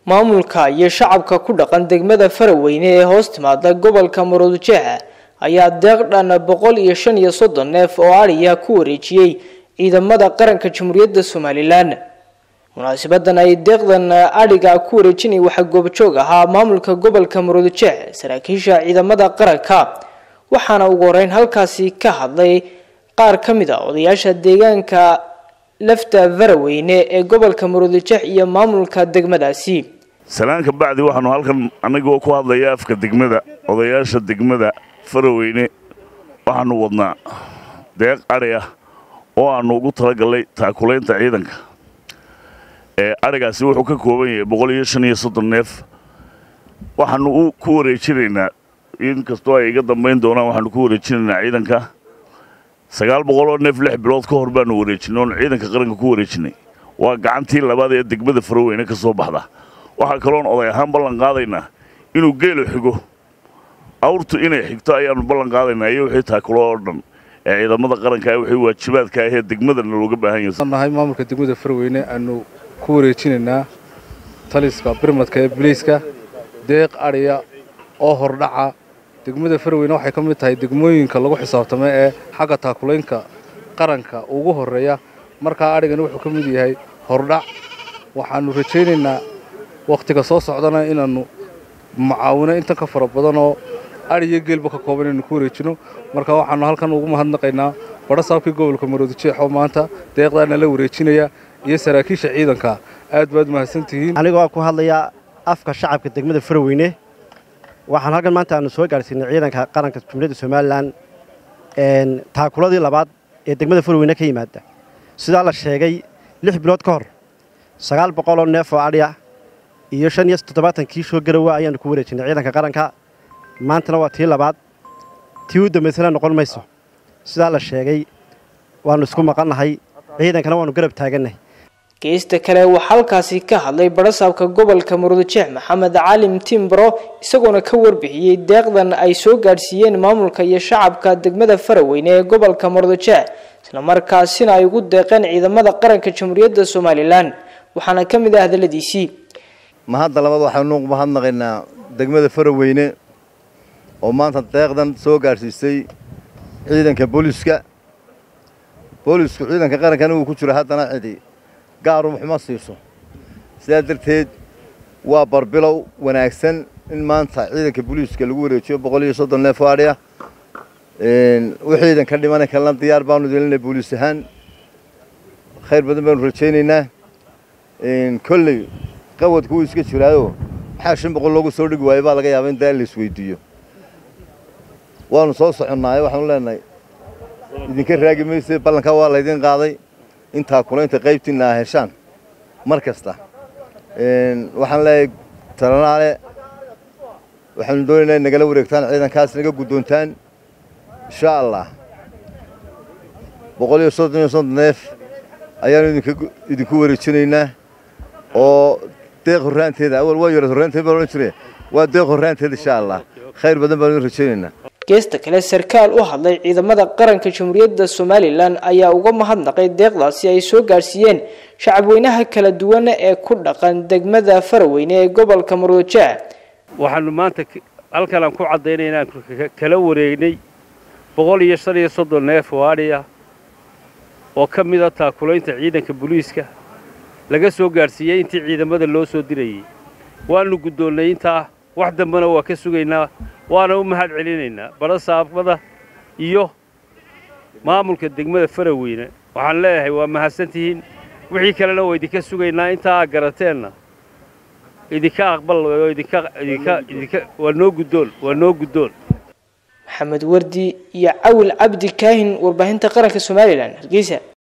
maamulka iyo shacabka ku dhaqan degmada faraweyne ee hoos timaada gobolka maroodijeex ayaa deeq dhan boqol iyo shan iyo soddon neef oo adhiya ku wareejiyey ciidamada qaranka jamhuuriyadda somalilan munaasabadan ay deeqdan adhiga ku wareejinay waxaa goobjoog ahaa maamulka gobolka maroodijeex saraakiisha ciidamada qaranka waxaana ugu horeyn halkaasi ka hadlay qaar ka mid a odayaasha deegaanka lafta faraweyne ee gobolka maroodijeex iyo maamulka degmadaasi salaanka bacdi waxaanu halkan annagoo ku hadlaya afka degmada odayaasha degmada faraweyne waxaanu wadnaa deeq adhi ah oo aannu ugu talagallay taakulaynta ciidanka ee adhigaasi wuxuu ka kooban yahay boqol iyo shan iyo soddon neef waxaannu ku wareejinaynaa inkastoo ay iga dambayn doonaan waxaannu ku wareejinaynaa ciidanka sagaal boqoloo neef lix bilood ka hor baanu wareejinay oon ciidanka qaranka ku wareejinay waa gacantii labaad ee degmada faraweyne ka soo baxda waxaa kaloon oday ahaan ballan qaadaynaa inuu geelu xigo awrtu inay xigto ayaannu ballan qaadaynaa iyo wixii taakulo oo dhan ee ciidamada qaranka wixii waajibaadka ahee degmadana looga baahan yahay nahay maamulka degmada faraweyne aanu ku wareejinaynaa taliska birmadka ee biliiska deeq adhiya oo hordhaca degmada faraweyne waxay ka mid tahay degmooyinka lagu xisaabtamo ee xagga taakulaynka qaranka ugu horreeya markaa adhigani wuxuu ka mid yahay hordhac waxaannu rajaynaynaa wakhtiga soo socdana inaannu mucaawino intan ka fara badanoo adhiyo geelba ka kooban inaynu ku wareejino marka waxaannu halkan ugu mahadnaqaynaa badho saabkii gobolka maroodijeex oo maanta deeqdaana la wareejinaya iyo saraakiisha ciidanka aad baad mahadsantihiin anigoo ku hadlaya afka shacabka degmada faraweyne waxaan halkan maanta aanu soo gaadhsiinay ciidanka qaranka jumhuuriyadda somalilan taakuladii labaad ee degmada faraweyne ka yimaada sidaa la sheegay lix bilood ka hor sagaal boqoloo neef oo adhiya iyo shan iyo toddobaatan kiishoo garowa ayaannu ku wareejinay ciidanka qaranka maantana waa tii labaad tii u dambaysana noqon mayso sidaa la sheegay waannu isku maqannahay ciidankana waannu garab taagannahay geesta kale waxaa halkaasi ka hadlay barasaabka gobolka maroodijeex maxamed calim timbro isagoona ka warbixiyey deeqdan ay soo gaadhsiiyeen maamulka iyo shacabka degmada faraweyne ee gobolka maroodijeex islamarkaasina ay ugu deeqeen ciidamada qaranka jamhuuriyadda somalilan waxaana ka mid ah hadaladiisii mahadda labaad waxaanu mahadnaqaynaa degmada faraweyne oo maanta deeqdan soo gaadhsiisay ciidanka booliiska boolisku ciidanka qarankana uu ku jiro haddana cidi gaarum waxuma siiso sidaa darteed waa barbilow wanaagsan in maanta ciidanka booliiska lagu wareejiyo boqol iyo soddon neef oo adhiya wixii ciidanka dhimana kalena diyaar baanu delinay booliis ahaan khayr badan baanu rajaynaynaa kolley qawadku wuu iska jiraayo maxaa shan boqol loogu soo dhigi waayo baa laga yaaba in daa la isweydiiyo waanu soo soconnaayo waxaanu leenahay idinka raagi mayse ballankaa waa laydin qaaday intaa kulaynta qaybtiinna a heshaan mar kasta waxaan leeyahay talanaale waxaanu doonaynaa in nagala wareegtaan ciidankaas naga guddoontaan insha allah boqol iyo soddon iyo soddon neef ayaanu idinku wareejinaynaa oo deeq horraanteeda awal waa yareed horraanteed baan odhan jire waa deeq horraanteeda insha allah khayr badan baanu idin rajaynaynaa geesta kale sarkaal u hadlay ciidamada qaranka jamhuuriyadda somalilan ayaa uga mahadnaqay deeqdaasi ay soo gaadhsiiyeen shacabweynaha kala duwan ee ku dhaqan degmada faraweyne ee gobolka maroodijeex waxaanu maanta halkan aan ku caddaynay inaan kala wareegnay boqol iyo shan iyo soddon neef oo adhiya oo ka mida taakulaynta ciidanka booliiska laga soo gaadhsiiyey intii ciidamada loo soo dirayey waannu guddoonnay intaa wax dambena waa ka sugaynaa waana u mahad celinaynaa barasaabada iyo maamulka degmada faraweyne waxaan leeyahay waa mahadsantihiin wixii kalena waa idinka sugaynaa intaa aa garateenna idinka aqbal oo idinka idinka idinka waa noo guddoon waa noo guddoon maxamed wardi iyo cawil cabdi kaahin warbaahinta qaranka somalilan hargeysa